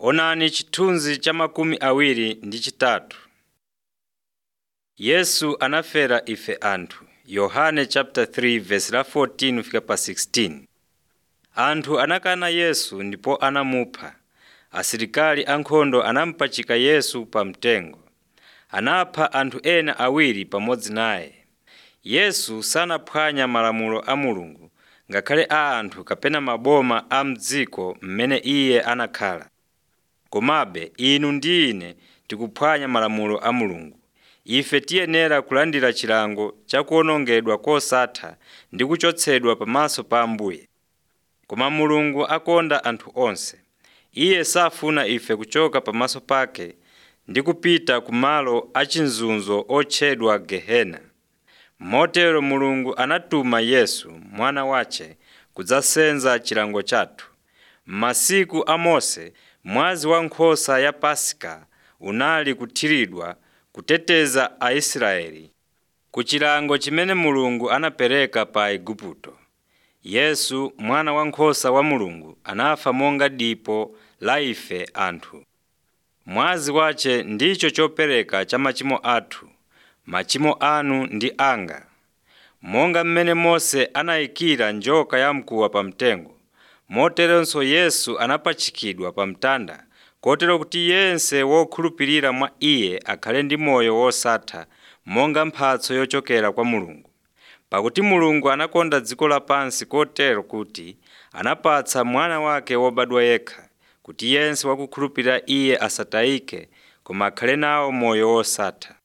Onani chithunzi cha makumi awiri ndi chitatu. Yesu anafera ife anthu. Yohane chapter 3 verse la 14 fika pa 16. Anthu anakana Yesu ndipo anamupha. Asilikali ankhondo anamupachika Yesu pa mtengo. Anapha anthu ena awiri pamodzi naye. Yesu sanaphwanya malamulo a Mulungu ngakhale a anthu kapena maboma a m'dziko m'mene iye anakhala. Komabe inu ndi ine tikuphwanya malamulo a Mulungu. Ife tiyenera kulandira chilango cha kuwonongedwa kosatha ndi kuchotsedwa pamaso pa Ambuye. Koma Mulungu akonda anthu onse. Iye safuna ife kuchoka pamaso pake ndi kupita ku malo achinzunzo otchedwa Gehena. Motero Mulungu anatuma Yesu mwana wace kudzasenza chilango chathu. M'masiku a Mose mwazi wankhosa ya Paska unali kuthiridwa kuteteza Aisraeli ku chilango chimene Mulungu anapereka pa Igupto. Yesu mwana wankhosa wa Mulungu anafa monga dipo la ife anthu. Mwazi wace ndicho chopereka cha machimo athu, machimo anu ndi anga. Monga mmene Mose anayikira njoka yamkuwa pa mtengo, moteronso Yesu anapachikidwa pa mtanda kotero kuti yense wokhulupirira mwa Iye akhale ndi moyo wosatha monga mphatso yochokera kwa Mulungu. Pakuti Mulungu anakonda dziko lapansi kotero kuti anapatsa mwana wake wobadwa yekha, kuti yense wakukhulupirira Iye asatayike koma akhale nawo moyo wosatha.